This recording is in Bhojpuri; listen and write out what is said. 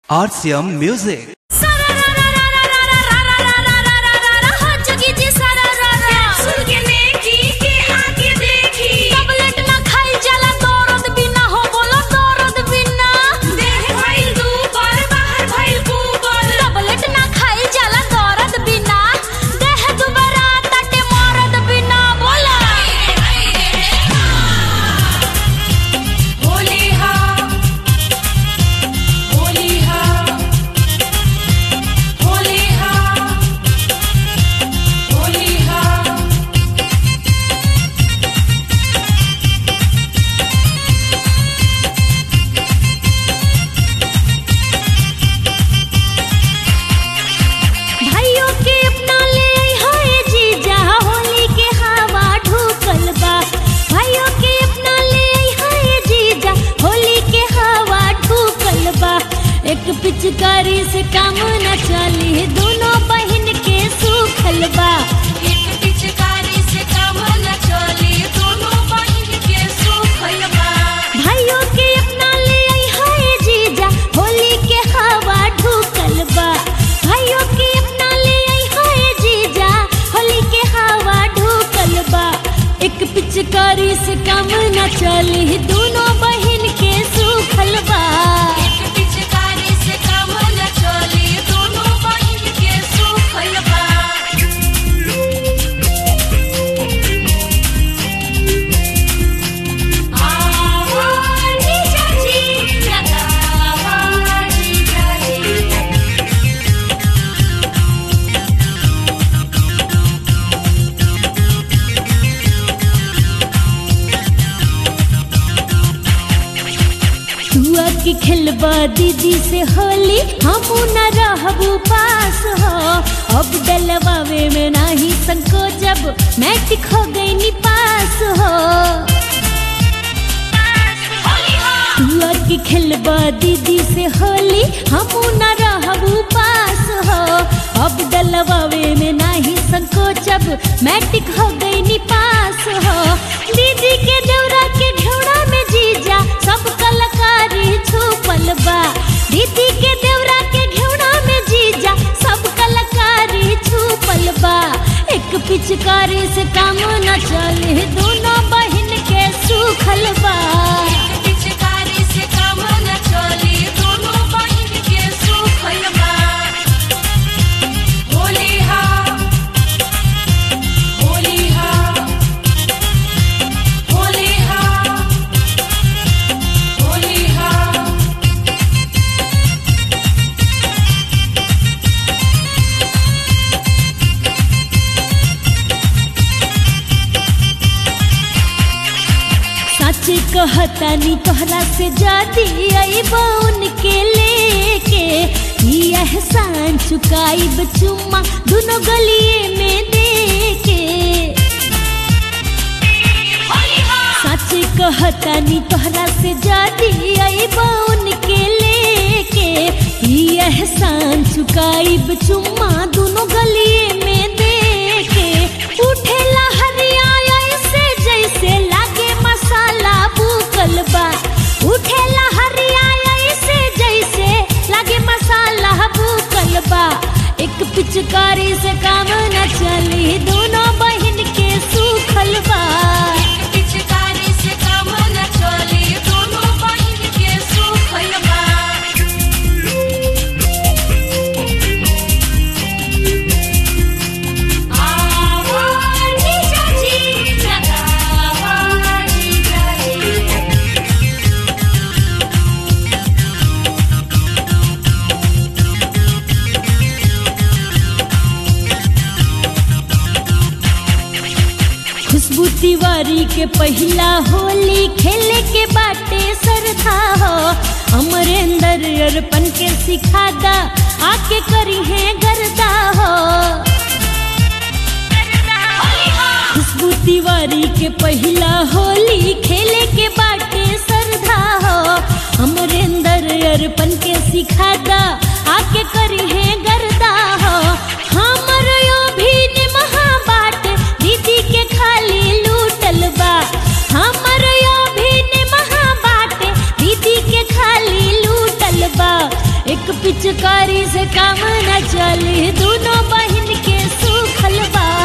RCM Music. भाइयों के अपना ले हाय जीजा होली के हवा ढुकल बा भाइयों के अपना ले हाय जीजा होली के हवा ढुकल बा एक पिचकारी से काम न चली दोनों बहन के सुखल बा एक पिचकारी से काम न चली दोनों बहिन के सुखल बा भाइयों के अपना ले हाय जीजा होली के हवा ढुकल बा भाइयों के अपना ले हाय जीजा होली के हवा ढुकल बा एक पिचकारी से काम न चली दोनों बहन के सुखल बा एक पिचकारी से काम न चली दोनों बहिन के सुखल बा आवाज़ी चाची लगावाज़ी चाची तुआ की खेलबा दीदी से होली हम न रहबू पास हो अब डलवावे में नाही संको जब मैट्रिक हो गई नी पास हो तुआ की खेलबा दीदी से होली हम न रहबू पास हो अब डलवावे में नाही संको जब मैट्रिक हो गई नी पास हो दीदी के दौरा के घेरा में जीजा सब कलाकारी छुपल बा दीदी के देवरा के घेरा में जीजा सब कलाकारी छुपल बा एक पिचकारी से काम न चले दोनों बहन के सुखल बा एक पिचकारी से काम न चली दोनों बहिन के सुखल बा होली हा होली हा होली हा होली हा सच कहतानी तोहरा से जाती आई बउन के लेके ई एहसान चुकाई चुम्मा दोनों गलिए में देके सच कहतानी तोहरा से जाती आई बउन के लेके ई एहसान चुकाई चुम्मा दोनों गलिए में देके उठेला हरिया ऐसे जैसे लागे मसाला भूकल बा उठेला हरिया ऐसे जैसे लागे मसाला भूकल बा एक पिचकारी से काम न चली दोनों बहन के सुखल बा एक पिचकारी से काम न चली दोनों बहिन के सुखल बा आवाज़ी चाची लगावाज़ी चाची खुशबू तिवारी के पहला होली खेले के बाटे सरधा हो अमरेंद्र अरपन के सिखादा आके करी है गरदा हो खुशबू तिवारी के पहला होली खेले के बाटे सरधा हो अमरेंद्र अरपन के सिखादा आके करी है गरदा हो हमर यो भी निमहा बाट दीदी के खाली लूटल बा हमर यो भी निमहा बाट दीदी के खाली लूटल बा एक एक पिचकारी से काम न चली दोनों बहन के सुखल बा